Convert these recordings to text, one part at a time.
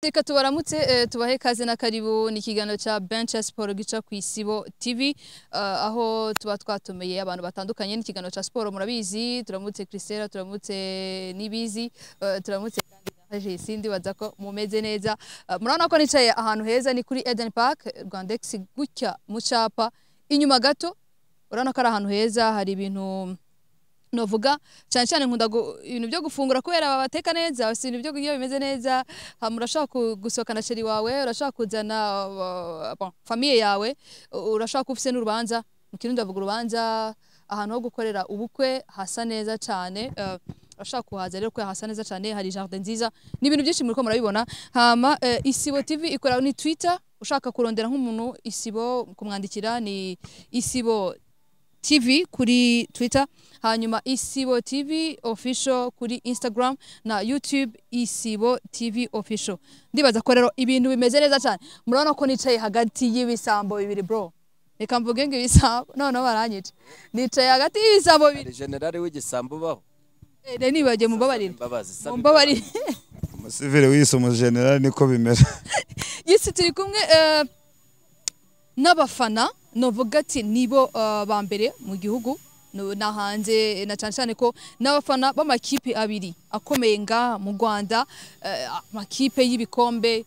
Reka tubaramutse eh, tubahe ikaze na karibu ni ikiganiro cya Bench ya Siporo gica ku Isibo TV ah, aho tuba twatumeye abantu batandukanye ni ikiganiro cya siporo murabizi turamutse Christella turamutse Nibizi eh, turamutse kandi na Jesindi baza ko mumeze neza Ah, murabona ko nicaye ahantu heza ni kuri Eden Park Rwandex gutya mu cyapa inyuma gato urabona ko ari ahantu heza hari ibintu novuga cyane cyane nkunda gu- ibintu byo gufungura kubera babateka neza si ibintu byo kurya bimeze neza hama urashaka ku- gusohokana sheri wawe urashaka kuzana uh, bon, famiye yawe u- urashaka kuba ufite n'urubanza mu kirundi bavuga urubanza ahantu ho gukorera ubukwe hasa neza cyane eh, urashaka kuhaza rero kubera hasa neza cyane hari jardin nziza ni ibintu byinshi muri ko murabibona hama eh, isibo tv ikora ni twitter ushaka kurondera nk'umuntu isibo kumwandikira ni isibo TV kuri Twitter, hanyuma Isibo TV official kuri Instagram na YouTube Isibo TV official. Ndibaza ko rero ibintu bimeze neza cyane. Murabona ko nicaye hagati y'ibisambo bibiri bro. Reka mvuge ngo ibisambo none baranyica. Nicaye hagati y'ibisambo bibiri. hari generale w'igisambo ubaho Eh, rero nibagiye mumbabarire. imbabazi saba Mumbabarire. umusivire wise umujenerali niko bimeze Yesi turi kumwe eh, n'abafana novuga ati nibo eh, ba mbere mu gihugu no- na hanze na cyane cyane ko n'abafana b'amakipe abiri akomeye ngaha mu Rwanda eh, amakipe y'ibikombe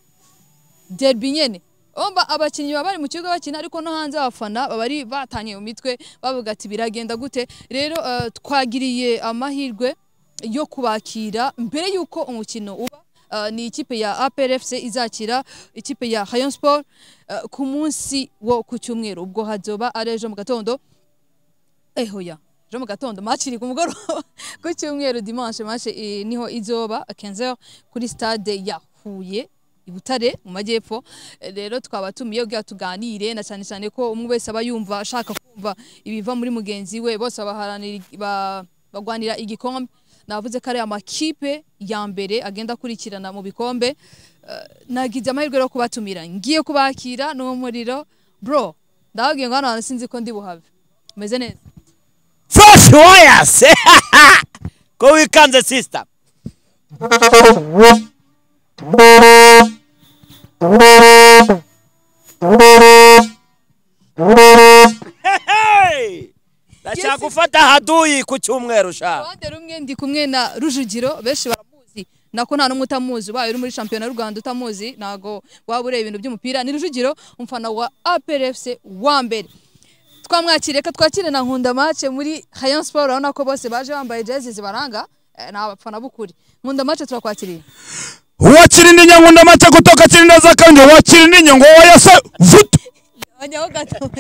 derby nyene Omba abakinnyi baba bari mu kibuga bakina ariko no hanze abafana baba bari batanye mu mitwe bavuga ati biragenda gute rero eh, twagiriye amahirwe yo kubakira mbere y'uko umukino uba Eh, ni ikipe ya APR FC izakira ikipe ya Rayon Sport eh, ku munsi wo ku cyumweru ubwo hazoba ari ejo mu gatondo ehoya ejo mu gatondo match iri ku mugoroba ku cyumweru dimanche match eh, niho izoba 15h kuri stade ya Huye i Butare mu majyepfo Eh, rero twaba tumiye kugira tuganire na cyane cyane ko umwe wese aba yumva ashaka kumva ibiva muri mugenzi we bose baharanira ba- bagwanira igikombe navuze ko ari amakipe ya mbere agenda akurikirana mu bikombe Eh, nagize amahirwe yo kubatumira ngiye kubakira n'uwo muriro bro ndababwiye ngo hano hantu sinzi ko ndi buhave meze neza fresh wires ko wikanze sister Hey! ndashaka Yes. gufata haduyi ku cyumweru sha ruhande rumwe ndi kumwe na Rujugiro benshi baramuzi nako nta n'umwe utamuzi ubaye uri muri shampiyona y'u Rwanda utamuzi ntago waba ureba ibintu by'umupira ni Rujugiro umfana wa APR FC wa mbere twamwakire reka twakire na Nkunda Match muri Rayon Sport urabona ko bose baje bambaye jezi zibaranga eh, ni abafana b'ukuri Nkunda Match turakwakiriye wakirindi nyankunda amata kutoka kirinda zakange wakirindi nyongo wayase vutu Wanyaho gato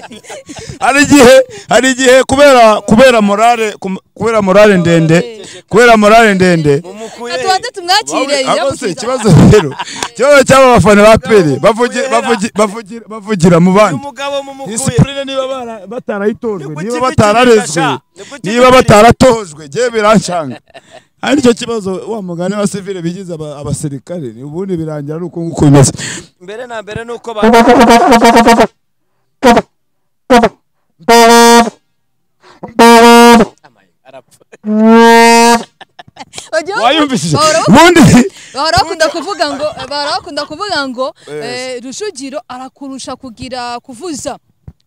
hari igihe hari igihe kubera kubera morale kum- kubera morale ndende kubera morale ndende mumukure Reka tubanze tumwakire Abo se yamukiza. ikibazo rero ikibazo cy'aba bafana ba pere bavugi- bavugi- bavugira bavugira mu uyu bandi mugabo mumukuye disipurine niba bara- batarayitojwe Nibwo niba kibi batararezwe kibifasha. Nibwo kibi niba kibifasha. bataratojwe ngewe birancanga ari nicyo kibazo wa mugani wa sivile bigize aba- abasirikare ni ubundi birangira ari uko nguko bimeze mbere na mbere nuko ba arapfa Wagiye wumva- wayumvishije Bahora bavuga ubundi bahora bakunda kuvuga ngo bahora bakunda kuvuga ngo eh, Rujugiro arakurusha kugira kuvuza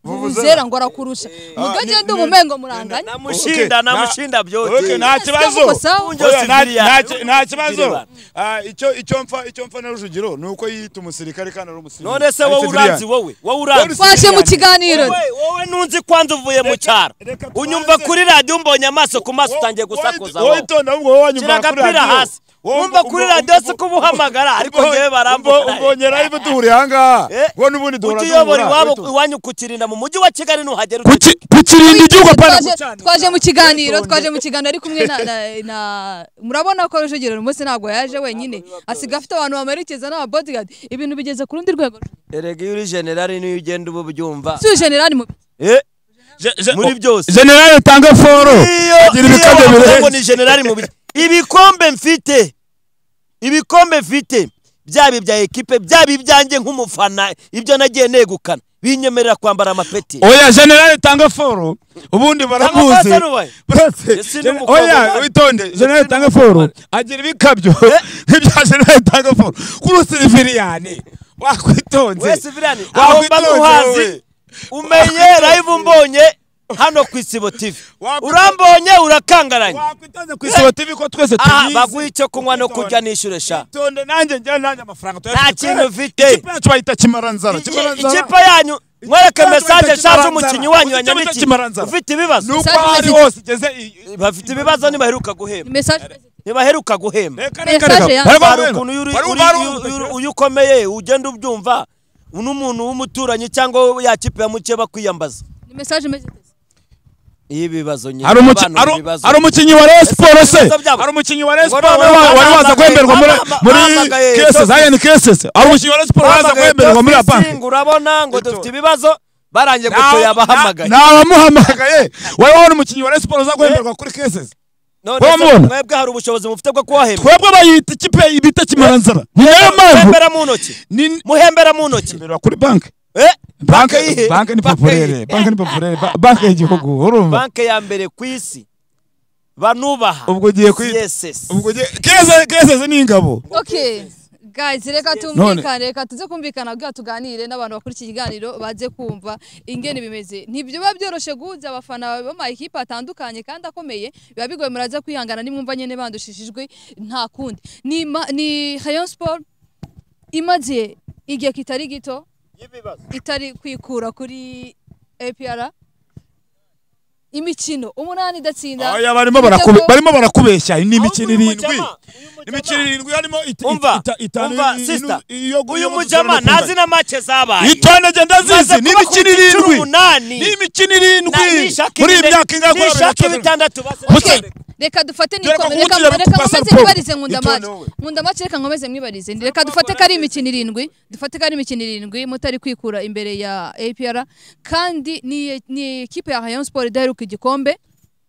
vuvuzera ngo arakurusha nubwo Ah, agenda ni- umumengo muranganya namushinda Okay, na- namushinda Okay, byote nta Yes, kibazo kavuga sawa. Oya, Unjye nta- sivile nta- yawe. nta kibazo Sivile Ah, icyo icyo mfa icyo mfa na rujugiro ni uko yiyita umusirikare kandi ari umusirikare none se wowe uranzi wowe wowe uranzi twashe mu kiganiro wowe wowe ntunzi kwanza uvuye mu cyaro reka tubanze. unyumva kuri radiyo umbonye amaso ku maso utangiye gusakuza wowe wowe itonda ahubwo wowe shyira wanyumva kuri agapira radiyo hasi wumva kuri radiyo si ko ubuhamagara ariko ngewe barambura umbonye live duhuriye ahangaha Eh, ngo n'ubundi duhura ujye uyobora duhura. iwabo Witonda. iwanyu ku kirinda mu mujyi wa kigali nuhagera Kuki- kukirinda igihugu apana Twaje- twaje mu kiganiro twaje mu kiganiro ari kumwe na, na, na murabona ko Rujugiro uyu munsi ntabwo yaje wenyine asiga afite abantu bamerekeza n'ababodyguard ibintu bigeze ku rundi rwego erega iyo uri generali niyo ugenda uba ubyumva si generali mu muri byose generale utanga foro iyo agira iyo ibikabyo wavuze ngo birenze ni generali mu bi- ibikombe mfite ibikombe mfite byaba ibya ekipe byaba ibyanjye nk'umufana ibyo nagiye negukana binyemerera kwambara amapeti oya generale tanga foro ubundi baramuzi Tanga foro, we. burase Ese ni gen- umukobwa oya wanyu. witonde generale ni tanga foro umukobwa agira ibikabyo nk'ibya generale tanga foro kuri siriviriyani wakwitonze wese virani aho mba muhazi umenye live mbonye hano ku isibo tv Wakwita- urambonye urakangaranye wakwitonze ku isibo tv ko twese aha tubizi baguha icyo kunywa no kurya nishyure sha itonde nanjye njya nanjye amafaranga Nta kintu mfite. ikipe yacu bayita kimaranzara Iki- kimaranzara ikipe yanyu mwereke Ikipe mesaje shaje bita Kimaranzara. umukinnyi wanyu Ufite bita wanyandiki Kimaranzara. ufite ibibazo nuko Message aho ari message. hose igeze i- i- bafite ibibazo ntibaheruka guhemba message ntibaheruka guhemba reka reka reka Message ya- bari hari barumva. ukuntu iyo uri- Bari uri- barumva. iyo- iyo ukomeye ugenda ubyumva n'umuntu w'umuturanyi cyangwa ya kipe ya muke bakwiyambaza ni message imeze iteze. iyo ibibazo nyine hari umuki- abantu hari- ibibazo. hari umukinnyi wa Rayon Sports se ibibazo byabo. hari umukinnyi wa Rayon Ngo Sports noneho wa- wari waza bahamagaye- kwemberwa muri bahamagaye- muri bahamagaye cases Toffees. ayen cases hari umukinnyi wa Rayon Sports waza Bahamagaye kwemberwa muri Toffees, bank ngo urabona ngo Ito. dufite ibibazo barangiye guto yabahamagaye abamuhamagaye wari wabona umukinnyi wa Rayon Sports uza kwemberwa kuri cases none se wamubona? mwebwe hari ubushobozi mufite bwo kubahemba twebwe bayita ikipe bita kimaranzara ni nayo mpamvu muhembera mu ntoki ni muhembera mu ntoki Mbere kuri banki Eh, banki ihe? banki ni Banke populaire ihe? banki ni populaire ba- banki y'igihugu urumva banke ya mbere ku isi banubaha ubwo ugiye kwi CSS. ubwo ugiye kese kese ni ingabo okay guys reka tumvikane reka tuze kumvikana bwa tuganire n'abantu bakora iki kiganiro baze kumva ingene bimeze ntibiba byoroshye guhuza abafana b'amakipe atandukanye kandi akomeye biba bigoye muraza kwihangana nimwumva nyine bandushishijwe nta kundi ni, ma- ni Rayon Sport imaze igihe kitari gito itari kwikura kuri APR imikino umunani idatsinda Oya barimo bitatu- barakube barimo barakubeshya ni Ahubwo imikino uyu irindwi mujama, uyu imikino mujama- irindwi harimo ita- Umva, ita- itanu umva, inu- sister. iyo uyu mujama ntazi n'amace zabaye itone genda zizi Maze ni kuba ku imikino inshuro irindwi umunani. ni imikino Na- irindwi nishaka muri iyi ibine- myaka ingahe kubera nishaka bibiri na cumi na ibitandatu basi Okay, ndareka. reka dufate Dore ko nikome kuwukina reka no reka kupasa nkomeze raporo. nibarize nkunda Itonewe. mace nkunda mace reka nkomeze mwibarize Ndi- reka dufate ko ari imikino irindwi dufate ko ari imikino irindwi mutari kwikura imbere ya APR kandi ni ni ikipe ya Rayon Sport idaheruka igikombe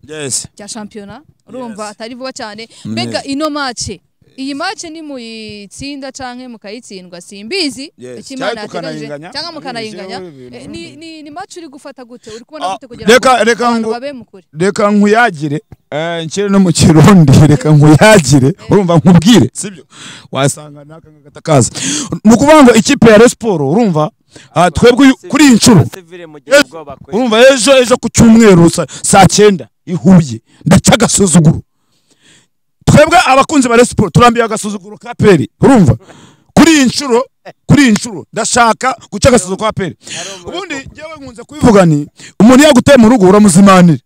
cumi. Yes. cya shampiyona urumva Yes. atari vuba cyane Mm. mbega ino mace iyi mace ni muyitsinda canke mukayitsindwa simbizi Yes. icyo Cyangwa Imana yateganyije tukanayinganya. cyangwa mukanayinganya Abizi, aho Eh, ibintu. ni ni ni mace uri gufata gute uri kubona Ah, gute kugira ngo reka- reka abantu ngo- babe mukuri reka nkuyagire eh, nshyire no mu kirundi reka nkuyagire urumva nkubwire sibyo wasanga n'aka ngaka kaza ni ukuvuga ngo ikipe ya Rayon Sports urumva ah, twebwe uyu- kuri iyi nshuro Basivile mu gihe ubwoba kweri. urumva ejo ejo ku cyumweru sa- saa cyenda i Huye ndaca agasuzuguro twebwe abakunzi ba Rayon Sports turambiye agasuzuguro ka peri urumva kuri iyi nshuro kuri iyi nshuro ndashaka guca agasuzuguro ka peri ubundi njyewe nkunze kubivuga ni umuntu yaguteye mu rugo uramuzimanira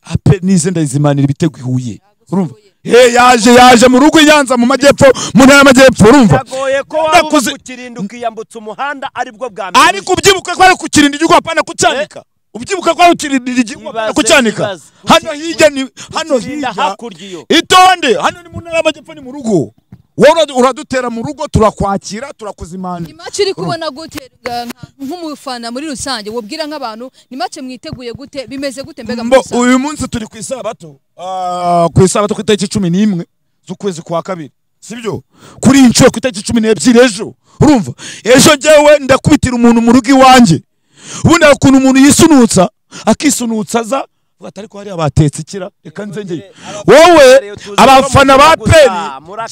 ape nize ndayizimanira ibitego ihuye urumva Eh, yaje yaje mu rugo yanza mu majyepfo mu ntara y'amajyepfo urumva biragoye ko waba Ndakuze- uba kukirinda ukiyambutsa umuhanda aribwo bwa mbere ariko ubyibuka ko ari kukirinda igihugu apana kucyanika ubyibuka ko ari kukirinda igihugu apana Ibaze, kucyanika ibaze. hano hirya ni hano Ukirinda hirya hakurya iyo itonde hano ni mu ntara y'amajyepfo ni mu rugo wowe uradutera mu rugo turakwakira turakuzimana ni mace uri kubona gute nga- nka- nk'umufana muri rusange wabwira nk'abantu ni mace mwiteguye gute bimeze gute mbega muri Mbo, rusange uyu munsi turi ku isabato Ah, ku isabato ku itariki cumi n'imwe z'ukwezi kwa kabiri sibyo kuri iyi nshuro ku itariki cumi n'ebyiri ejo urumva ejo njyewe ndakubitira umuntu mu rugo iwanjye ubundi hari ukuntu umuntu yisunutsa akisunutsa aza avuga ati ariko hariya batetse ikira reka nzengeye wowe abafana ba peni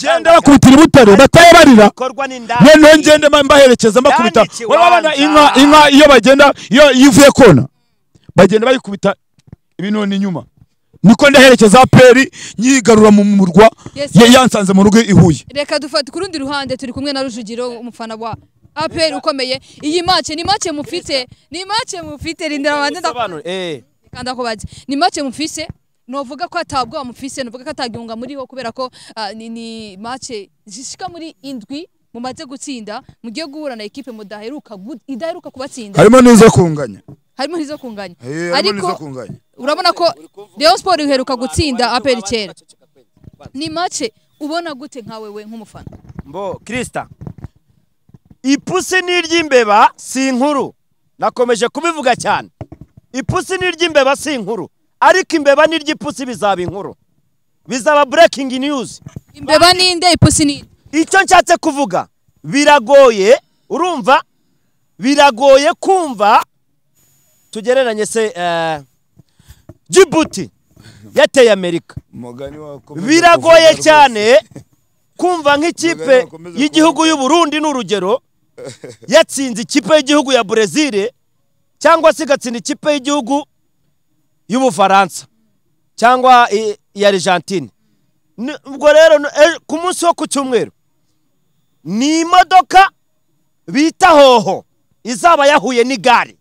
genda bakubitira i butare bataye barira bikorwa n'indani noneho ngende mba- mbaherekeza mbakubita Yanditse wowe abana inka ikibanza. inka iyo bagenda iyo iyo ivuye kona bagenda bayikubita ibinoni inyuma niko ndaherekeza peri nyigarura mu murwa Yes. ya- yansanze mu rugo i Huye reka dufate ku rundi ruhande turi kumwe na rujugiro umufana wa apr ukomeye iyi mace ni mace mufite ni mace mufite rindira abanze ndakubaze Bisobanure, eh. kandi akubaze ni mace mufise novuga ko atabwoba mufise novuga ko atagihunga muriho kubera ko ah, ni, ni mace zishika muri indwi mumaze gutsinda mugiye guhura na ekipe mudaheruka gu- idaheruka kubatsinda harimo n'izo kunganya harimo n'izo kunganya Eh, harimo n'izo ariko kunganya urabona ko Rayon Sport iheruka gutsinda APR kera ni mace ubona gute nka wewe nk'umufana mbo kirisita ipusi ni iry'imbeba si inkuru nakomeje kubivuga cyane ipusi ni iry'imbeba si inkuru ariko imbeba ni iry'ipusi bizaba inkuru bizaba burekingi niyuzi imbeba ninde ipusi ni icyo nshatse kuvuga biragoye urumva biragoye kumva tugereranye se eh, jibuti yateye amerika umugani wakomeza biragoye kuvuga cyane kumva Umugani nk'ikipe wakomeza y'igihugu kuvuga. y'u Burundi ni urugero yatsinze ikipe y'igihugu ya Brezil cyangwa se igatsinda ikipe y'igihugu y'Ubufaransa cyangwa i- iya Argentine Ni- ubwo rero no- e- ku munsi wo ku cyumweru ni imodoka bita hoho izaba yahuye n'igare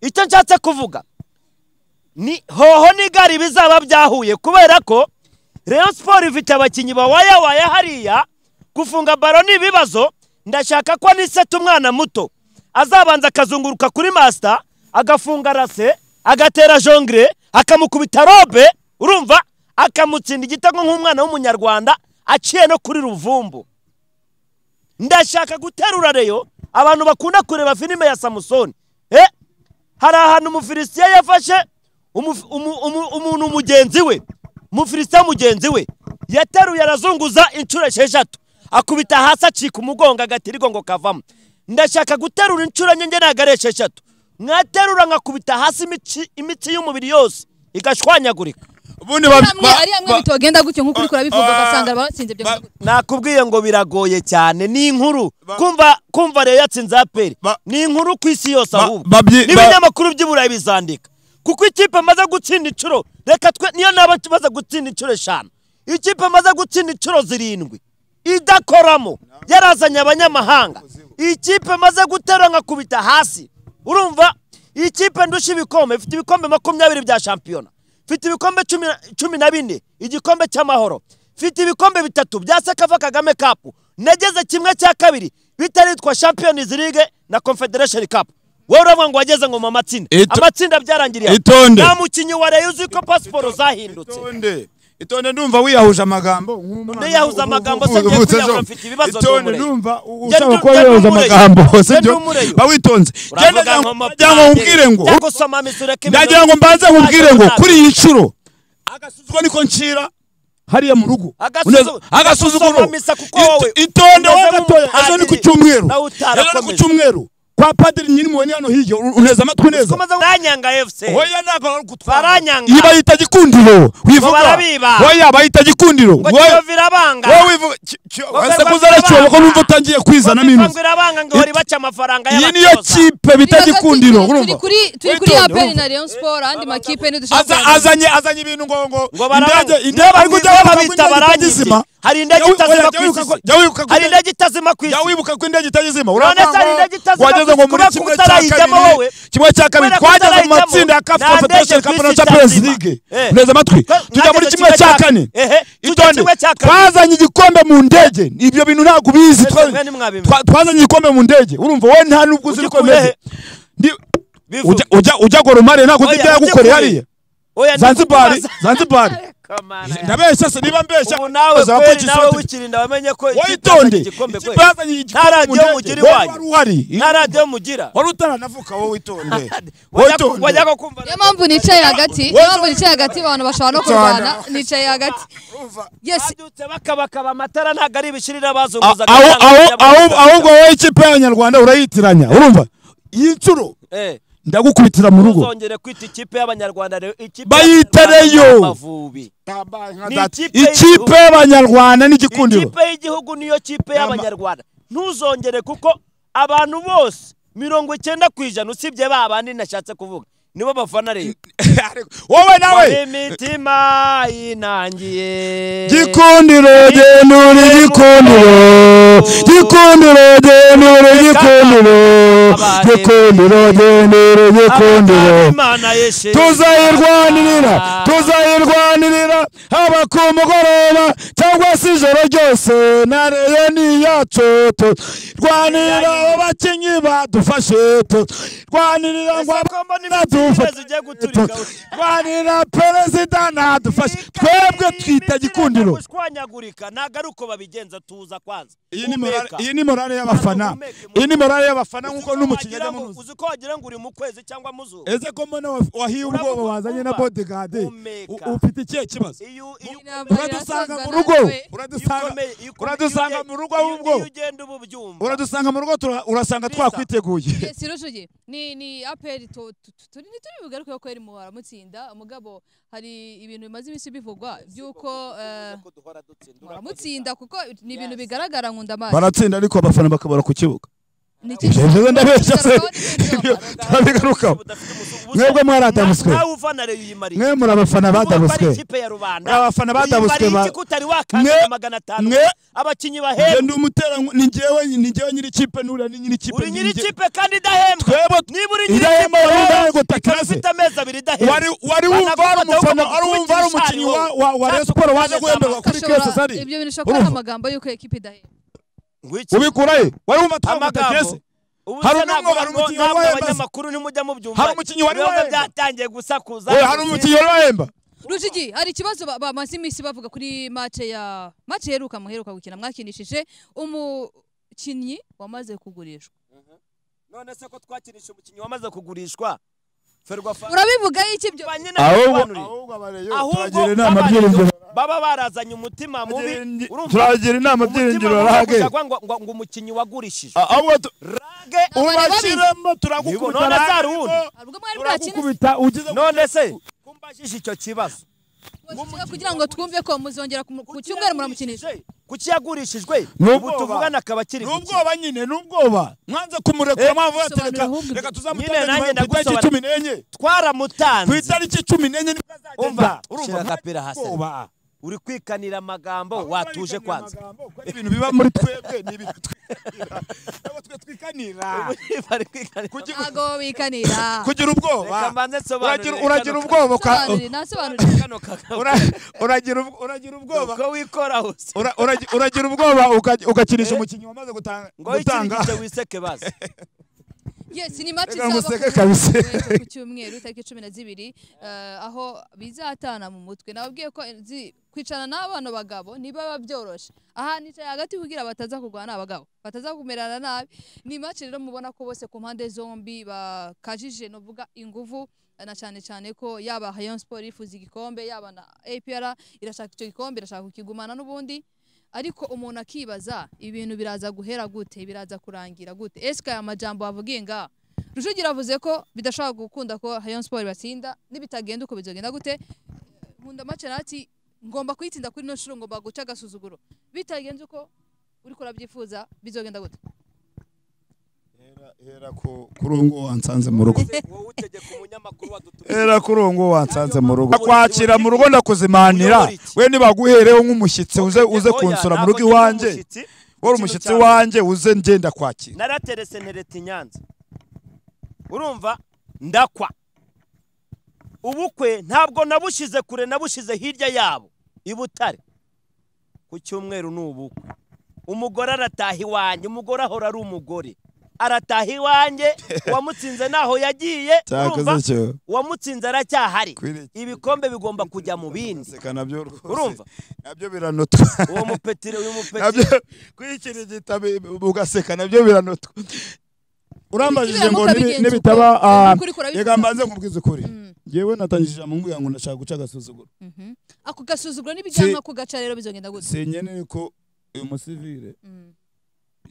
icyo nshatse kuvuga ni hoho n'igare bizaba byahuye kubera ko Rayon siporo ifite abakinnyi bawaya waya hariya gufunga baro ni ibibazo ndashaka ko niseta umwana muto azabanza akazunguruka kuri masita agafunga rase agatera jongire akamukubita robe urumva akamutsinda igitego nk'umwana w'umunyarwanda aciye no kuri ruvumbu ndashaka guterura reyo abantu bakunda kureba filime ya samusoni eh hari ahantu umufilisitiya yafashe umuf- umu- umu- umuntu mugenzi we umufilisitiya mugenzi we yateruye arazunguza inshuro esheshatu akubita hasi acika umugongo agatirigo ngo kavamo ndashaka guterura inshuro enye ntabwo ari esheshatu mwaterura nkakubita hasi imici- imitsi y'umubiri yose igashwanyagurika ubundi ba- Ari hamwe ba- ari hamwe ba- bitogenda gutyo nk'ukuri kurabivuga Ah, ugasanga batsinze ibyo ba- bintu. nakubwiye ngo biragoye cyane ni inkuru Ba- kumva kumva rero yatsinze aperi Ba- ni inkuru ku isi yose Ba- ahubwo babyi- ba- n'ibinyamakuru by'i burayi bizandika kuko ikipe amaze gutsinda inshuro reka twe niyo naba tumaze gutsinda inshuro eshanu ikipe amaze gutsinda inshuro zirindwi idakoramo yarazanye abanyamahanga ikipe amaze guterura nkakubita hasi urumva ikipe ndusha ibikombe ifite ibikombe makumyabiri bya shampiyona ifite ibikombe cumi na- cumi na bine igikombe cy'amahoro ifite ibikombe bitatu bya sekava kagame kapu nageze kimwe cya kabiri bitaritwa champions league na confederation cup wowe uravuga ngo wageze ngo mu matsinda Ito- amatsinda byarangiriye Itonde. nta mukinnyi wa reyo uzi ko pasiporo zahindutse itonde itonde ndumva wiyahuje amagambo Ndiyahuza amagambo, se ngiye kwiyahura, mfite ibibazo itonde n'umurego. ndumva Njye ushaka ndu- kuba njye wiyahuza n'umurego. amagambo Njye sibyo n'umurego. ba witonze Uravuga Njye ngo ndagira ngo nkubwire ngo Cyangwa usoma amisi ureke ibintu- ndagira ngo mbanze nkubwire ngo kuri iyi nshuro agasuzuguro niko ncira hariya mu rugo Agasuzu- agasuzuguro usoma misa kuko wowe Ito- itonde umeze wowe gatoya ejo ni ku nk'umupadiri, cyumweru nawe utarakomeza. ejo ni ku cyumweru kwa padiri nyir'umubone hano hirya ur- unteze amatwi neza Ukomeza ngo- Baranyanga FC hoya ntabwo baragutwara baranyanga iyo bayita gikundiro wivuga barabiba. hoya bayita gikundiro ngo wowe- kiyovira banga wowe wivuga ese barabibanga. kuzaracyoba ko numva utangiye kwizana minusi bivangura banga ngo hori baca amafaranga iyi niyo y'abatoza. kipe bita Bibaza gikundiro turi- urumva turi kuri turi kuri Witonde, aperi urumva. na Rayon Sport andi makipe nidushaka Aza- kuyaganira. azanye azanye ibintu ngo ngo ngo barabanga indege indege ari kujya wibuka ko babita indege barangizima itagizima hari indege Jya wibuka- itazima jya ku wibuka isi ko- jya wibuka ko hari indege- indege itazima ku jya isi wibuka ko indege itagizima None se urabona hari indege itazima wageze ngo muri kubera ko kimwe cya utarayijyamo wowe. kabiri kimwe cya kabiri Kubera ko twageze mu utarayijyamo, matsinda ya kafu nta ndege konfederasiyo ku isi kapu na champions itazima. league Eh. neza amatwi Ko- tujya muri mwageze kimwe kimwe cya cya kane ehe, tujya itonde kimwe cya kane. twazanye igikombe mu ndege ibyo bintu ntabwo ubizi Ese Twa- mwe ntimwabimenya. twa- twazanye igikombe mu ndege urumva wowe nta n'ubwo uzi Ujya uko bimeze kurehe? Ndi- Bivuge. ujya ujya ujya goromare ntabwo uzi Oya, ibyo ujye kure. yagukoreye hariya Oya, ndi zanzibari kukubaza. zanzibari Kamana yanjye. ndabeshya se niba mbeshya ubu nawe bazaba kweli bakishyura nawe turi- wikirinda wamenye ko ikipe witonde yazanye igikombe kweli. ikibazanye nta radiyo mu mugira ndege. Wowe iwanyu wari uhari nta radiyo mugira wari utaranavuka wowe witonde Wajya- witonde wajya ko kumva niyo mpamvu nicaye hagati niyo mpamvu nicaye hagati abantu bashobora no kurwana nicaye hagati yes badutse bakabakaba amatara ntabwo ari ibishirira A- abazunguza aho- aho- aho- ahubwo wowe ikipe y'abanyarwanda urayitiranya urumva iyi nshuro ndagukubitira mu rugo ntuzongere kwita ikipe y'abanyarwanda rero ikipe Bayita y'Abanyarwanda Rayon. ni Amavubi ni ikipe ikipe y'igihugu. y'abanyarwanda n'igikundiro ikipe y'igihugu niyo kipe y'abanyarwanda ntuzongere kuko abantu bose mirongo icyenda ku ijana usibye ba bandi nashatse kuvuga nibo bafana rero wowe nawe imitima inangiye gikundiro genura igikundiro gikundiro genura igikundiro gikundiro genura igikundiro Imana yeshe tuzayirwanirira tuzayirwanirira haba ku mugoroba cyangwa se ijoro ryose na reyo ni iyacu turwanirira abo bakinnyi badufashe turwanirira ngo Ese ko mbona iminsi badufashe y'iherezo ugiye guturika? turwanirira perezida ntadufashe twebwe twita gikundiro gushwanyagurika ntabwo ari uko babigenza tuza kwanza iyi ni morale- Humeka. iyi ni morale y'abafana iyi ni morale y'abafana nk'uko n'umukinnyi Wagira ajya ngo- muri uzi ko wagira ngo uri mu kwezi cyangwa mu zuba ese ko mbona wahiye Uravuga ubwoba wazanye na kumva. bodigade Humeka. ufite ikihe kibazo iyo iyo Intambara Uradusanga irasozwa mu rugo natwe. uradusanga Iyo ukomeye- iyo ukomeye- uradusanga iyo uge- mu rugo iyo- ahubwo. iyo ugenda uba ubyumva uradusanga mu rugo tura- urasanga Kristo. twakwiteguye si rujuye ni ni aperi tu- tu- tu- turi ntitubibugaruke ko yari mu baramutsinda mugabo hari ibintu bimaze iminsi bivugwa by'uko eh, ko duhora dutsinda baramutsinda kuko ni ibintu Yes. bigaragara nkunda amazi baratsinda ariko abafana bakabura ku kibuga Ni iki- ibyo rero ndabeshya se ibyo Bigaragara. turabigarukaho mwebwe mwaradamuswe nawe ufana rero uyimariye mwe muri abafana badabutswe Kuba atari ikipe ya rubanda Muri abafana badabutswe uyimariye ba- iki ko utari wakandida Mwe- magana atanu mwe- abakinnyi njye bahembwa ndi umutera ni njyewe ni njyewe nyiri ikipe n'uriya ni nyiri ikipe uri ni nyiri njye- ikipe kandi idahembwa twebwe niba uri nyiri ikipe irahema wari rero, ubaye ikaba gutakase ifite amezi abiri idahembwa wari wari wumva wari Banagufata umufana ukaba wari wumva wari umukinnyi wa wa wa Rayon Sports waje guhemberwa kuri Ashobora- kese sari ibyo bintu shokora urumva amagambo y'uko ekipe idahembwa Ngwiki. ubikuraye wari wumva twamuta amagambo kese Ubu Hari se umwe ntabwo wari nabwo- umukinnyi wari ntabwo wahemba se? abanyamakuru ntimujya mubyumva Hari umukinnyi wari ibibazo wahemba? byatangiye gusakuza we hari umukinnyi wari wahemba Rujigi hari ikibazo ba- bamaze iminsi bavuga kuri match ya match iheruka muheruka gukina mwakinishije umukinnyi wamaze kugurishwa none se ko twakinisha umukinnyi wamaze kugurishwa ferwafa urabivuga iki ibyo Ba nyina bisobanurire. ahubwo turagira inama baba- byiringiro baba barazanye umutima mubi urumva? turagira inama byiringiro umutima mubi rage gushaka ngo ngo- ngo umukinnyi wagurishije ahubwo tu- rage ubashyiremo Nibwo, turagukubita none se hari rage, uwundi? ubwo mwari mwakina turagukubita ugize none se kumbajije icyo kibazo kugira ngo twumve ko muzongera kumu- ku cyumweru muramukinisha kuki yagurishijwe Nubwoba. ubu tuvugana akaba akiri gukina. n'ubwoba nyine n'ubwoba mwanze kumurekura mwavu Sobanura yatereka ahubwo. reka Nyine nanjye tuzamutange ku itariki ndagusobanura. cumi n'enye ku twaramutanze itariki cumi n'enye nibwo azagenda umva urumva shira nta agapira hasi bwoba uri kwikanira amagambo Ahubwo watuje barikanira kwanza amagambo, kuko ari ibintu biba muri twebwe ni ibintu twikanira ntabwo twe twikanira bari kwikanira Kugira- ntago bikanira kugira ubwoba Reka mbanze nsobanurire Uragira- kano uragira ka- ubwoba uka- Sobanurira, nasobanurira kano kagabo ura- uragira ubwo- uragira ubwoba uko wikora hose ura- uragi- uragira ubwoba uka- ugakinisha umukinnyi wamaze gutanga ngo ikindi gutanga gice wiseke bazi yes ni match Reka izaba museke ku- kabisa. ku cyumweru itariki cumi na zibiri eh, aho bizatana mu mutwe nababwiye ko nzi- kwicarana n'abana bagabo ntibaba byoroshe aha nicaye hagati kugira bataza kurwana n'abagabo bataza kumerana nabi ni match rero mubona ko bose ku mpande zombi bakajije novuga ingufu na cyane cyane ko yaba Rayon Sport ifuza igikombe yaba na APR irashaka icyo gikombe irashaka kukigumana n'ubundi ariko umuntu akibaza ibintu biraza guhera gute biraza kurangira gute ese aya majambo wavugiye nga rujugira avuze ko bidashobora gukunda ko Rayon Sport batsinda nibitagenda uko bizogenda gute nkunda macerati ngomba kuyitsinda kuri no shuro ngomba guca agasuzuguro bitagenze uko uri ko urabyifuza bizogenda gute Hera- hera ku- kuri uwo nguwo wansanze mu rugo wowe utegeka umunyamakuru wadutumije hera kuri uwo nguwo wansanze mu rugo kwakira mu rugo ndakuzimanira we nibaguhereho nk'umushyitsi uze uze Oya, kunsura mu ntabwo rugo ndi iwanjye umushyitsi. wari Ikintu umushyitsi cya mbere, wanjye uze ngenda kwakira naraterese ntereta i nyanza urumva ndakwa ubukwe ntabwo nabushyize kure nabushyize hirya yabo i butare ku cyumweru ni ubukwe umugore arataha iwanjye umugore ahora ari umugore arataha iwanjye uwamutsinze ntaho yagiye urumva cyo uwamutsinze aracyahari Kwire- ibikombe bigomba kujya mu bindi Seka nabyo rwose. Urumva? nabyo biranotwa uwo mupetire uyu mupetire nabyo kwikira igitabo ugaseka nabyo biranotwa urambajije ngo Biramuka nibi- bigenze nibitaba uko, ah, ukuri kurabivuga. reka mbanze nkubwize ukuri Mm. ngewe natangije amubwira ngo ndashaka guca agasuzuguro Mhm. ako gasuzuguro n'ibijyana ku gaca rero bizogenda gute senye ni ko uyu musivire Mm.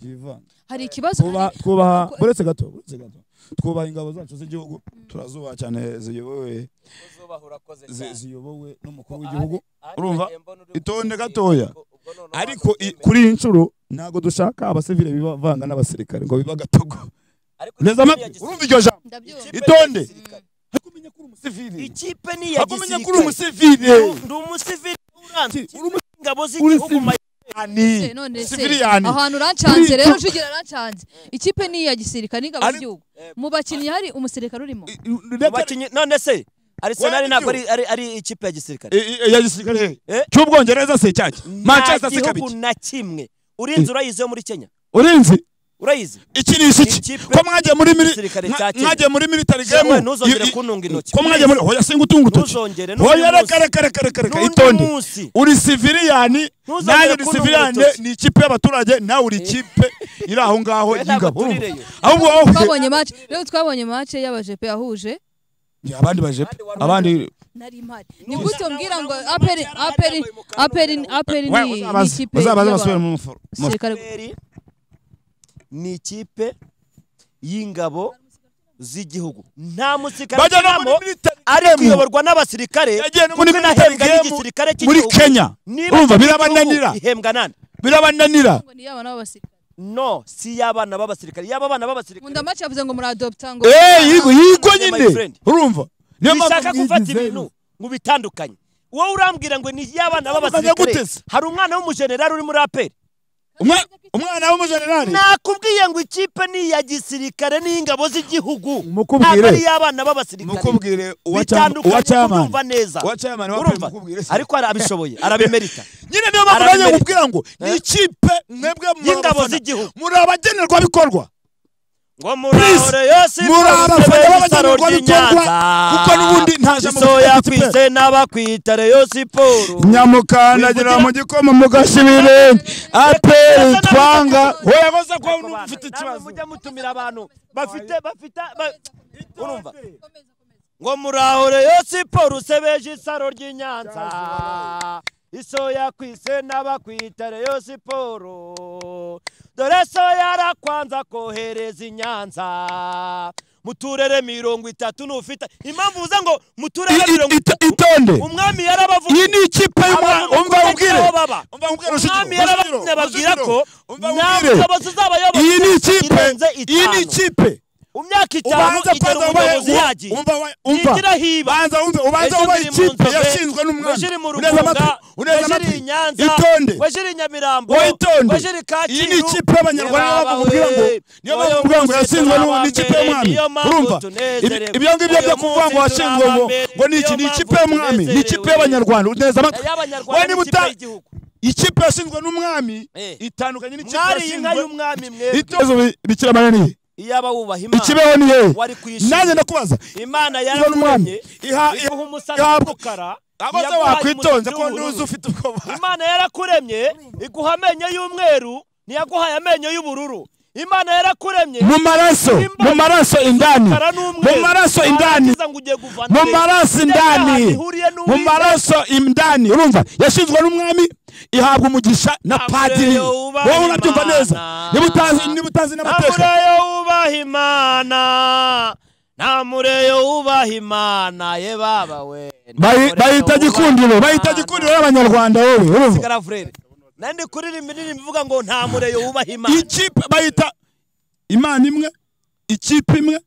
yivanga hari ikibazo twubaha hari- twubaha Ku- buretse gato buretse gato twubaha ingabo zacu z'igihugu turazubaha cyane ziyobowe zi- ziyobowe n'umukuru w'igihugu urumva? Itonde gatoya. ariko i- kuri iyi nshuro ntabwo dushaka abasivile bivanga n'abasirikare ngo biba gatogo neza amatwi urumva iryo jambo ndabyumva itonde Mm. hakumenye ko uri umusivile ikipe ni iya hakumenye ko uri gisirikare umusivile ndi umusivili uranze uri ingabo z'igihugu umusivile Se, none se, siviliyani ahantu rancanze Kuri- rero rujugira rancanze ikipe ni iya gisirikare n'ingabo Ari- z'igihugu mu bakinnyi hari umusirikare urimo abakinnyi none se Arsenal Wenda ntabwo ari, igihugu. ari, ari ikipe ya gisirikare ya gisirikare he? Eh? cy'ubwongereza se cyacyo nta manchester se gihugu kabiki na kimwe urinzi urayizi yo muri Kenya urinzi urayizi iki ni iki Ikipe ko mwagiye muri mili- gisirikare mwa- cya Kenya. mwagiye muri military Yewe, game ntuzongere i- i- kuntunga intoki. ko mwagiye muri hoya singa utunga utoki Ntuzongere, n'undi hoya munsi. reka reka reka reka reka N'undi itonde munsi. uri civiliyani Ntuzongere nawe uri kuntunga civiliyani urutoki. ni ikipe y'abaturage nawe uri ikipe iri aho ngaho Oya, ntabwo y'ingabo urumva? turireyo. ahubwo wowe twabonye match rero twabonye match y'abajepe yahuje abandi baje pe. abandi nari impari ni gute umbwira ngo aperi aperi aperi aperi ni ni uzabaze ikipe uzabaze basubire y'abantu- mu muforo Sirikare- APR ni ikipe y'ingabo z'igihugu nta musirikare Bajya no muri ukinamo military ariko game. iyoborwa n'abasirikare Yagiye no muri kuko military inahembwa game n'igisirikare muri cy'igihugu Kenya. Niba Urumva, ikipe birabananira. y'igihugu ihembwa nani birabananira ngo ni y'abana b'abasirikare no si y'abana b'abasirikare y'aba bana b'abasirikare nkunda maci yavuze ngo muradopta ngo Eh, yigo yigo My nyine friend. urumva niyo bishaka gufata mwigizeyo. ibintu mu bitandukanye wowe urambwira ngo ni y'abana Bitandukanye b'abasirikare gute se? hari umwana w'umujenerali uri muri aperi Umwa- umwana w'umujenerali nakubwiye ngo ikipe ni iya gisirikare n'iy'ingabo z'igihugu Mukubwire. ntabwo ari iy'abana b'abasirikare Mukubwire uwa cyama- bitandukanye uwa cyamani. urumva neza Uwa cyamani wa Urumva? Aperi mukubwire se. ariko arabishoboye arabimerita nyine niyo mpamvu Arabimerika. nanjye nkubwira ngo ni Eh? ikipe mwebwe muri Y'ingabo abafana. z'igihugu. muri abagenerwabikorwa ngo Please, murahore yose muri abafana b'abagenerwa bikorwa, kuko n'ubundi nta jambo isoya bafite. kwise n'abakwitare yo siporo nyamukandagira mu gikoma mugashibire aperi twanga we yavuze ko ufite namwe ikibazo mujya mutumira abantu bafite bafite ba- urumva Komeza, komeza. ngo murahore yo siporo usebeje isaro ry'i nyanza isoya kwise n'abakwitare yo siporo dore soya arakwanza kohereza i nyanza mu turere mirongo itatu n'ufite impamvu uza ngo mu turere I- mirongo i- ita- itatu itonde umwami yarabavuze iyi ni ikipe y'umwana Abantu umva bakubwira ubwire aho baba. Umva ubwire, umwami Rujugiro, yarabavuze babwira Rujugiro, ko umva nta ubwire. bushobozi uzabayobora iyi ni ikipe irenze iyi ni itanu ikipe mu myaka itanu ubanza igera kwanza ubahe umuyobozi yagiye umva wa- umva Yigira hiba. banza umve ubanza Ejo ubahe iri mu ikipe Nzove, yashinzwe n'umwana wajiri mu uneza Rugunga, amatwi uneza wajiri amatwi i Nyanza, itonde wajiri i Nyamirambo, witonde wajiri Kacyiru, iyi ni ikipe y'abanyarwanda niyo mpamvu nkubwira ngo niyo mpamvu nkubwira ngo yatsinzwe n'ubu ni ikipe y'umwami Niyo mpamvu urumva tunezerewe. Ibi- ibyo ngibyo byo Uyu kuvuga ngo munsi washinzwe ngo turabambere. ngo ni iki Niyo ni ikipe mpamvu y'umwami ni ikipe tunezerewe. y'abanyarwanda uneza amatwi y'abanyarwanda niba n'ikipe uta- y'igihugu ikipe yashinzwe n'umwami Eh. itandukanye n'ikipe mwariye inka yashinzwe y'umwami mwe itozo bi- bikira mariya niye iyaba wubaha imana ikibeho niye wari kuyishima. nanjye ndakubaza imana ikibeho n'umwami yararemye iha iha umusatsi ihabwa w'umukara abaza iyaguhaye wakwitonze umusatsi ko ntuzi w'ubururu. ufite ubwoba imana yarakuremye iguha amenyo y'umweru ntiyaguhaye amenyo y'ubururu imana yarakuremye mu maraso mu maraso indani umukara mu n'umweru maraso indani Warangiza ngo ugiye kuvana mu he? maraso Ibyo byaha indani bihuriye mu n'uwiteka. maraso indani urumva yashinzwe n'umwami ihabwa umugisha na padiri Amureyo wubaha wowe urabyumva Imana. neza niba utazi niba utazi n'amateka ntamureyo wubaha imana ntamureyo wubaha imana ye baba we Bayi- bayita gikundiro bayita gikundiro y'abanyarwanda wowe urumva sigara frere nandi kuririmba indirimbo ivuga ngo ntamureyo wubaha imana ikipe bayita imana imwe ikipe imwe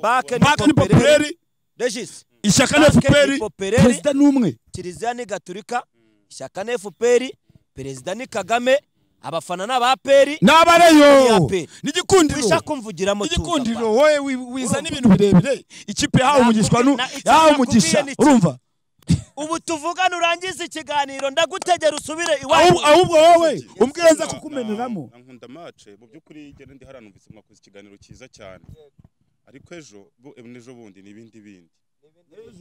bake paka ni popere popireri regis ishyaka ni Pake ni efuperi popireri. perezida ni umwe kiliziya ni gaturika ishyaka ni efuperi perezida ni kagame abafana ni abaperi n'abareyo Ni APR. n'igikundiro wisha kumvugiramo igikundiro wowe wi- wizana ibintu birebire ikipe yahawe Nakubwiye- umugisha nu na- icyo yahawe nakubwiye umugisha ni iki? urumva ubu tuvugane urangize ikiganiro ndagutegera usubire Ahubwo- iwacu ahubwo wowe umbwira nza Na- kukumeneramo na- na Nkunda mace mu by'ukuri igenda ndi hariya numvise mwakoze ikiganiro cyiza cyane ariko ejo bu- em, n'ejo bundi ni ibindi bindi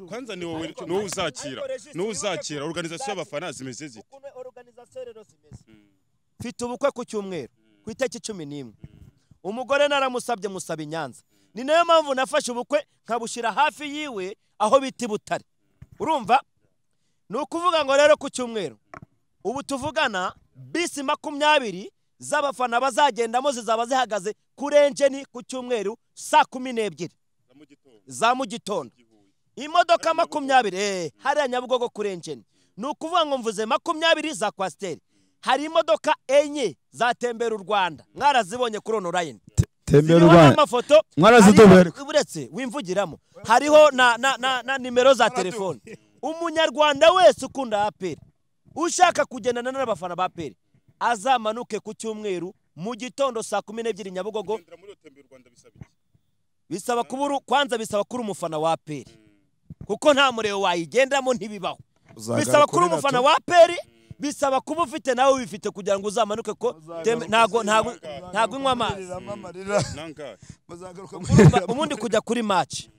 kwanza ni wowe ni wowe uzakira ariko Regis, ni wowe wibuke uzakira ko- organization y'abafana zimeze zite Ukuntu organisation rero zimeze. mfite ubukwe ku cyumweru ku itariki cumi n'imwe umugore naramusabye musaba i nyanza ni nayo mpamvu nafashe ubukwe nkabushyira hafi yiwe aho bita i butare urumva ni ukuvuga ngo rero ku cyumweru ubu tuvugana bisi makumyabiri z'abafana bazagendamo zizaba zihagaze kuri enjeni ku cyumweru saa kumi n'ebyiri Za mu gitondo, za mu gitondo i Huye. imodoka makumyabiri eh, hariya nyabugogo kuri enjeni ni ukuvuga ngo mvuze makumyabiri za kwasiteri hari imodoka enye zatembera u rwanda mwarazibonye kuri onorayini tembera ziriho urwanda n'amafoto Mwarazidubereka. hariho- uretse wimvugiramo hariho na, na, na, na nimero za telefoni umunyarwanda wese ukunda aperi ushaka kugendana n'abafana ba aperi azamanuke ku cyumweru mu gitondo saa kumi n'ebyiri nyabugogo Kugendera muri iyo tembera u Rwanda bisaba iki? bisaba kuba uru- kwanza bisaba kuri umufana wa aperi kuko nta muriro wayigendamo ntibibaho bisaba kuba umufana wa aperi bisaba kuba ufite nawe ubifite kugira ngo uzamanuke ko teme- ntago ntago ntago unywa amazi Nangahe? Urumva, ubundi kujya kuri maci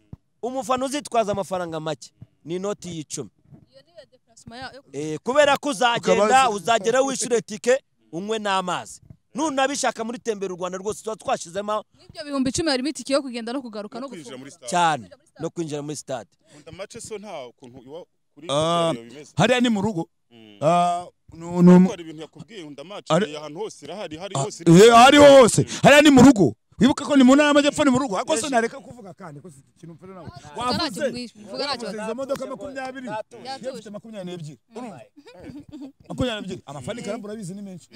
umufana uzitwaza amafaranga make ni inoti y'icumi Iyo ni iyo déplacement ya- yo- Eh, kubera ko uzagenda Ukabaza- uzagera wishyure tike unywe n'amazi nunabishaka muri tembera u rwanda rwose tuba twashizemo n'ibyo bihumbi icumi harimo itike yo kugenda no kugaruka no no kwinjira muri gufunga stade cyane no kwinjira muri stade nkunda mace so nta kuntu iwa kuri Ah. iyo bimeze hariya ni mu rugo Mm. Ah, nu- nu- hari ibintu yakubwiye nkunda mace Ari- ahantu hose irahari hari Ah, hose eh, hariho hose hariya ni mu rugo wibuke ko ni mu ntara y'amajyepfo ni mu rugo ariko se nareka kuvuga kandi ko si ikintu mvuze nawe Mvuga ntacyo wavuze mwishe, mvuga ntacyo wavuze izo modoka makumyabiri Yatuye. iyo ufite makumyabiri n'ebyiri urumva makumyabiri n'ebyiri amafani karambu urabizi ni menshi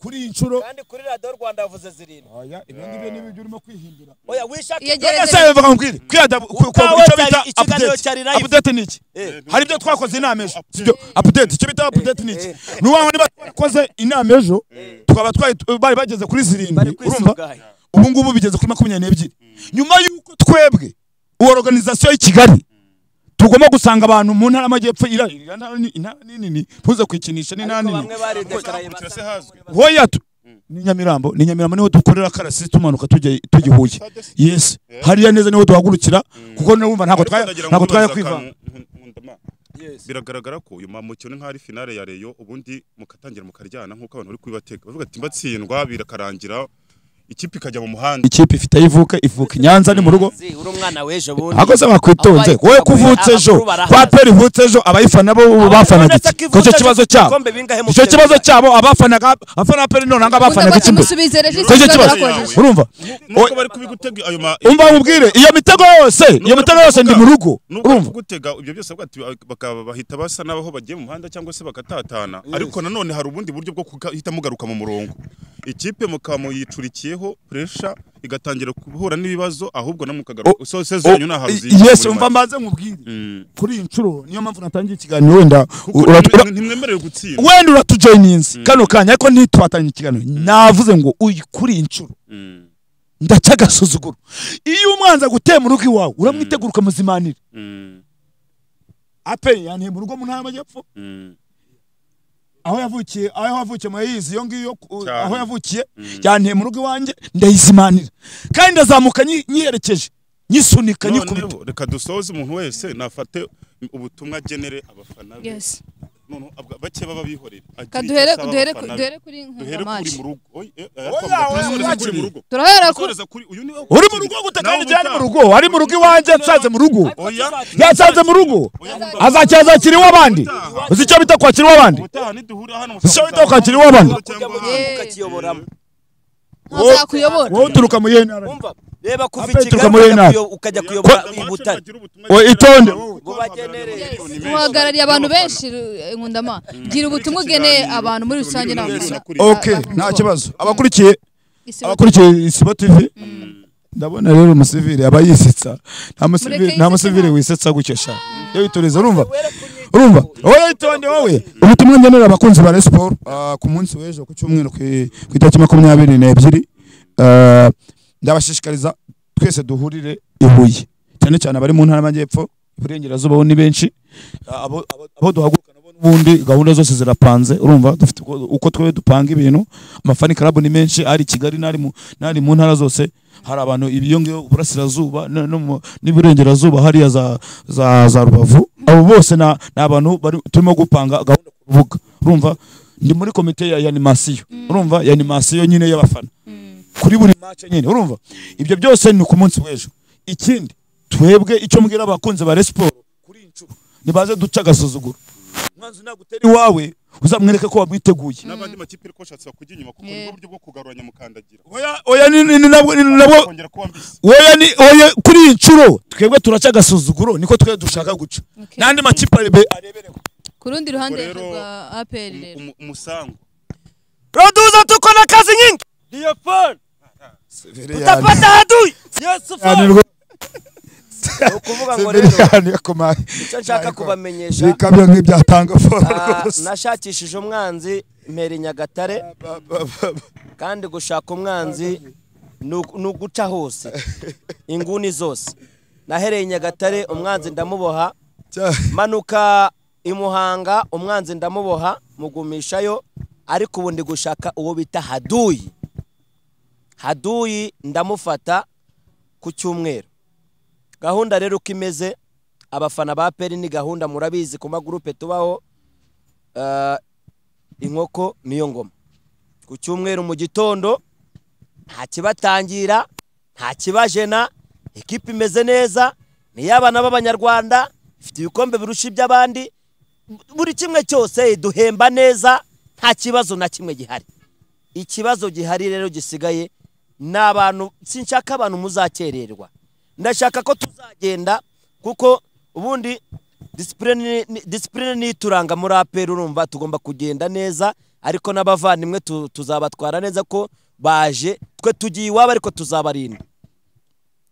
kuri iyi nshuro kandi kuri radiyo rwanda yavuze zirindwi oya ibyo ngibyo ni ibyo urimo kwihindura oya wishake Iyegereze- ese bivuga nkubwire kwiyada Utawe icyo bita cyari- ikiganiro cyari update live. update ni iki Eh. hari ibyo twakoze inama ejo sibyo update icyo bita update ni iki ni wa wundi bakoze inama ejo tukaba twahi- bari bageze kuri bari zirindwi urumva kwisuganya ubu ngubu bigeze kuri makumyabiri n'ebyiri nyuma y'uko twebwe uwo organization y'i kigali tugomba gusanga abantu mu ntara y'amajyepfo ira- iriya ntara ni- intara ni nini ntuze kwikinisha ni intara ariko nini bamwe baridekaraye Hakurikira se hazwi hoya tu ni nyamirambo ni nyamirambo niho dukorera karasi tumanuka tujya tujya i huye yes hariya neza niho duhagurukira kuko niwumva ntabwo Ariko twaya ndagira ngo ntabwo twaya mbibaze kwivanga akantu, nkun- nkunda ma- biragaragara ko uyu mamukino ni nk'aho ari finale ya reyo ubundi mukatangira mukaryana nk'uko abantu bari kubibatega bavuga ati mbatsindwa birakarangira ikipe ikajya mu muhanda ikipe ifite aho ivuka ivuka i nyanza ni mu rugo Zi, uri umwana w'ejo bundi ahubwo se bakwitonze Abaye- wowe kuvutse ejo abakuru barahari. kwa peri ivutse ejo abayifana bo bafanaga iki Ko icyo kibazo cyabo icyo kibazo cyabo abafanaga abafana ba peri none ahanga bafanaga iki mbere musubize regisi ko icyo kibazo barakojeje urumva nk'uko bari kubigutega ayo ma umva nkubwire iyo mitego yose iyo mitego yose ndi mu rugo nubwo bari urumva kugutega ibyo byose bavuga ati bakaba bahita basa n'abaho bagiye mu muhanda cyangwa se bagatatana ariko nanone hari ubundi buryo bwo guhita mugaruka mu murongo ikipe mukaba muyicurikiyeho puresha igatangira guhura n'ibibazo ahubwo namwe mukagaruka sose zanyu ni ahantu zigira yes muri umva make. mbanze nkubwire Mm. kuri iyi nshuro niyo mpamvu natangiye ikiganiro wenda Kuko uratu- ura- ntimwe- ntimwemerewe gutsinda wenda uratujoyininze kano kanya ariko ntituhatanye ikiganiro navuze ngo uyu kuri iyi nshuro Mm. ndaca agasuzuguro iyo umwanzi aguteye mu rugo iwawe uramwitegura ukamuzimanira Mm. aperi yanteye mu rugo mu ntara y'amajyepfo Mm. aho yavukiye aho yavukiye muyizi iyo ngiyo ku- Cyane. aho yavukiye yanteye mu rugo iwanjye ndayizimanira kandi ndazamuka nyi- nyiherekeje nyisunika nyikubita noneho reka dusoze umuntu wese nafate ubutumwa genere abafana be Yes. noneho abwa- bake baba bihorera Ka Agire duhere- icyo asaba duhere abafana ku- be. duhere kuri duhere kuri nkundamaci mu rugo Oy, eh, eh, Oya, twavuga oya, turasoreza kuri wakiriye. mu rugo turahera ku Turasoreza kuri uyu niwe uri mu rugo gute kandi igihe ari mu rugo ari mu rugo iwanjye yatsanze mu rugo oya yatsanze mu rugo azacyazakira iw'abandi uzi icyo bita kwakira iw'abandi ubutaha niduhura hano Sicyo bita kwakira iw'abandi. cyangwa Yeah. ahandi. ukakiyoboramo azakuyobora wowe uturuka mu y'iyo ntara Umva, reba kuva Apeti i Kigali ukamureba ukajya nabi. kuyo- ukajya kuyobora i Butare Oya, itonde. Ngo bagenere. muhagarariye abantu benshi eh, nkundama gira ubutumwa ugeneye abantu muri rusange n'abafana ok nta kibazo abakurikiye abakurikiye isibo tv ndabona rero umusivili aba yisetsa nta musivili yisetse nta musivili nta- wisetsa gutyo sha iyo witoreza urumva urumva wowe itonde wowe ubutumwa ngenera abakunzi ba resiporo ku munsi w'ejo ku cyumweru ku i- ku itariki makumyabiri n'ebyiri Ah, ndabashishikariza twese duhurire i Huye cyane cyane abari mu ntara y'amajyepfo iburengerazuba bo ni benshi Ah, abo abo- abo duhaguruka nabo n'ubundi gahunda zose zirapanze urumva dufite uko- uko twe dupanga ibintu amafani karabu ni menshi ari i kigali n'ari mu n'ari mu ntara zose hari abantu iyo ngiyo burasirazuba no- no mu- n'iburengerazuba hariya za za za rubavu abo bose na ni abantu bari turimo gupanga gahunda ku rubuga urumva ndi muri komite ya animasiyo urumva ya animasiyo nyine y'abafana kuri buri match nyine urumva ibyo byose ni ku munsi w'ejo ikindi twebwe icyo mbwira abakunzi ba resiporo kuri iyi nshuro nibaze duce agasuzuguro umwanzi nagutera iwawe uzamwereke ko wamwiteguye n'abandi makipe ariko bashatse bakujya inyuma kuko nibwo buryo bwo kugaruranya mukandagira oya oya ni ni ni nabwo ni nabwo kongera kuba mbisi oya ni oya kuri iyi nshuro twebwe turaca agasuzuguro niko twebwe dushaka guca Okay. n'andi makipe arebe arebere ku rundi ruhande Ubwo rero- rwa APR rero Umu- umusango produza tuko na kazi nyingi ndiyo phone utapata hadui yes phone ukuvuga ngo rero icyo nshaka kubamenyesha bikamyo nk'ibyatanga foru ah, rwose nashakishije umwanzi mpera nyagatare kandi gushaka umwanzi ni ugu- ni uguca hose inguni zose nahereye i nyagatare umwanzi ndamuboha manuka i muhanga umwanzi ndamuboha mugumishayo ariko ubu ndi gushaka uwo bita haduyi haduyi ndamufata ku cyumweru gahunda rero uko imeze abafana ba peri ni gahunda murabizi ku magurupe tubaho eh, inkoko niyo ngoma ku cyumweru mu gitondo nta kibatangira nta kibajena ekipa imeze neza ni iy'abana b'abanyarwanda ifite ibikombe birusha iby'abandi buri kimwe cyose iduhemba neza nta kibazo na kimwe gihari ikibazo gihari rero gisigaye ni abantu sinshaka abantu muzakererwa ndashaka ko tuzagenda kuko ubundi disipurine ni- disipurine ni ituranga muri aperi urumva tugomba kugenda neza ariko n'abavandimwe tu- tuzabatwara neza ko baje twe tugiye iwabo ariko tuzabarinda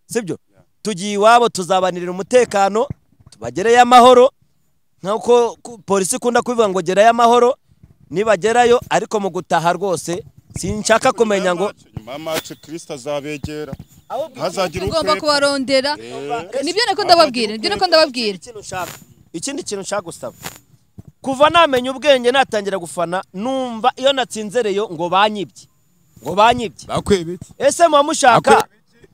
sibyo tugiye iwabo tuzabanirira umutekano tubagereyo amahoro nk'uko ku- polisi ikunda kubivuga ngo gerayo amahoro nibagerayo ariko mu gutaha rwose sinshaka kumenya ngo nyuma y'amace kirisita azabegera Ahubwo ntazagire tugomba ukeka. kubarondera nibyo nako ndababwira nibyo nako ndababwira Ikindi kintu nshaka ikindi kintu nshaka gusaba kuva namenya ubwenge natangira gufana numva iyo natsinze reyo ngo banyibye ngo banyibye bakweba iki ese muba mushaka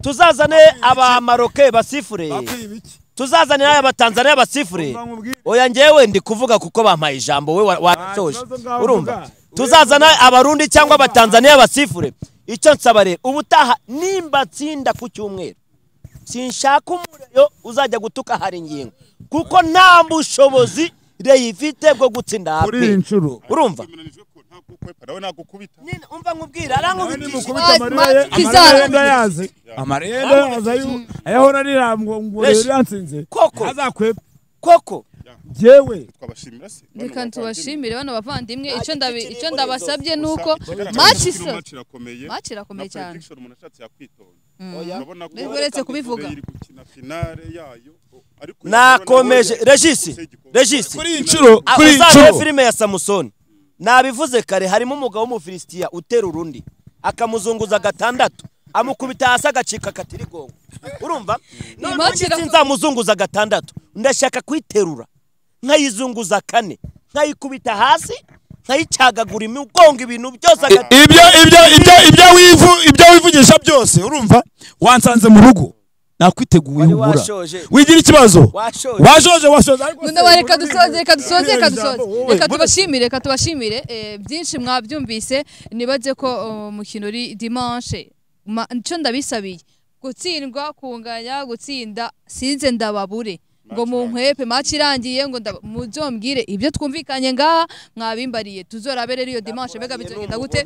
tuzazane abamaroke basifure bakweba iki tuzazane abatanzaniya basifure Mubwire. oya ngewe ndi kuvuga kuko bampaye ijambo we wa- warasoje kibazo ngaho urumva vuga. tuzazana abarundi cyangwa abatanzaniya basifure icyo nsaba rero ubutaha nimba tsinda ku cyumweru sinshaka umuriro uzajya gutuka hari ingingo kuko nta bushobozi reyifite bwo gutsinda kuri iyi hape nshuro urumva Bimenanijwe ko ntagukwepera nawe nagukubita Nyine umva nkubwira arankubitisha mukubita amarira ye Kizana. amarira yenda yazi amarira yenda yazi ayo- ayahora arira ngo Reshi. rero yansinze Koko. azakweba koko jyewe twabashimira se Bano reka bavandimwe. tubashimire bano bavandimwe icyo Ati, ndabi- iki icyo kirimbo ndabasabye ni uko Gusa ikigaragara match cyo iso match irakomeye match irakomeye na cyane prediction umuntu ashatse yakwitonda Oya. urabona ko Nubwo uretse kubivuga. iri gukina finale yayo ariko nakomeje regisi regisi kuri iyi nshuro Ah, kuri iyi uzabe nshuro filime ya samusoni nabivuze kare harimo umugabo w'umufilisitiya utera urundi akamuzunguza gatandatu amukubita hasi agacika akatirigongo urumva noneho match ndetse irako- nzamuzunguza gatandatu ndashaka kuyiterura nkayizunguza kane nkayikubita hasi nkayicagagura imigongo ibintu byose aga- ibyo ibyo ibyo ibyo wivu ibyo wivugisha byose urumva wansanze mu rugo nakwiteguye Wari ubura washoje. wigira ikibazo Washoje. washoje washoje ariko None wa reka dusoze reka dusoze reka dusoze Ijambo, wowe. reka tubashimire reka tubashimire Eh, byinshi mwabyumvise nibaze ko uh, umukino uri dimanche Ma- nicyo ndabisabiye gutsindwa kunganya gutsinda sinze ndababure ngo munkwepe match irangiye ngo ndaba- muzombwire ibyo twumvikanye ngaha mwabimbariye tuzorabe rero iyo dimanche mbega bizogenda gute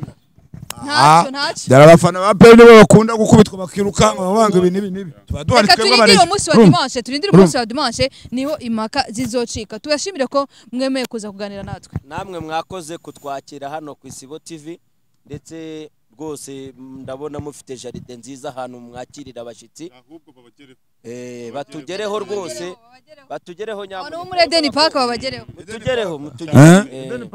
ntacyo ntacyo dore abafana ba peyi nibo bakunda gukubitwa bakirukanka babanga ibi n'ibi n'ibi tuba duhari reka twebwe turindire abarezi umunsi wa Urumva? dimanche turindire umunsi wa dimanche niho impaka zizocika tubashimire ko mwemeye kuza kuganira natwe namwe mwakoze kutwakira hano ku isibo tv ndetse rwose ndabona mufite jaride nziza ahantu mwakirira abashyitsi ahubwo babagereho Eh, batugereho rwose batugereho abantu bo muri nyamuneka Eden Park babagereho mutugereho mutugereho Eh?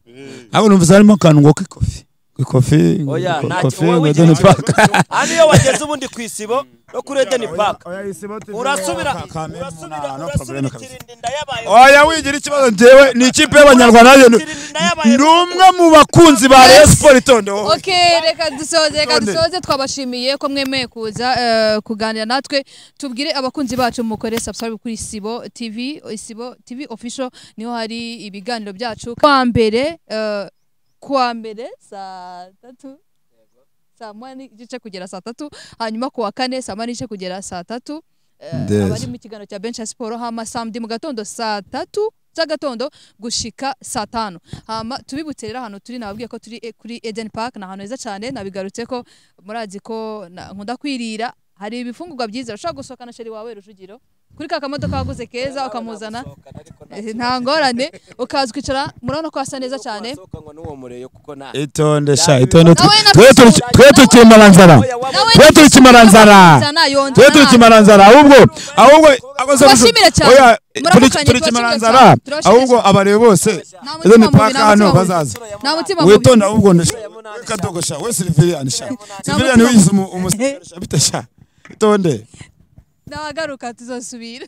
Eh, abo numva harimo akantu ngo k'ikofi k'ikofi oya ngo nta kofi wowe ngo wigira deni paka ikibazo. hano iyo wageze ubundi ku isibo no kuri Eden Park urasubira urasubira urasubira ikirindinda yabaye oya wigira ikibazo njyewe ni ikipe y'abanyarwanda nanjye ni- Ikirindinda yabaye- ni umwe mu bakunzi ba Rayon Sports itondeho ok reka dusoze reka dusoze twabashimiye ko mwemeye kuza eh, kuganira natwe tubwire abakunzi bacu mukore subscribe kuri isibo tv isibo tv official niho hari ibiganiro byacu kwa mbere eh, kuwa mbere saa tatu saa moya n'igice kugera saa tatu hanyuma kuwa kane saa moya n'igice kugera saa tatu Eh, Ndezo. abari mu kiganiro cya benshi ya siporo hama samedi mu gatondo saa tatu z'agatondo gushika saa tanu hama tubibutse rero ahantu turi nababwiye ko turi eh, kuri Eden Park ni ahantu heza cyane nabigarutse ko murazi ko na- nkunda kwirira hari ibifungurwa byiza ushobora gusohokana sheri wawe rujugiro kuri ka kamodoka waguze keza ukamuzana eh, nta ngorane ukaza ukicara murabona ko hasa neza cyane Wasohoka ngo n'uwo mureyo kuko nta- itonde sha itonde twe Nawe na twe turi- Kwisura. twe turi kimaranzara Oya, wabonye- twe turi kimaranzara twe turi kimaranzara ahubwo ahubwo akoze Tubashimire cyane. oya Muramukanye, turi- turi tubashimire kimaranzara cyane. Turabashimire ahubwo cyane. abarebe bose Nta mutima deni mubi, paka nta hano mutima mubi. bazaza nta mutima mubi witonde ahubwo ndasha kadogosha we Sylviane sha Sylviane mutima- wiyize umusirikare sha bite sha itonde ndagaruka tuzosubira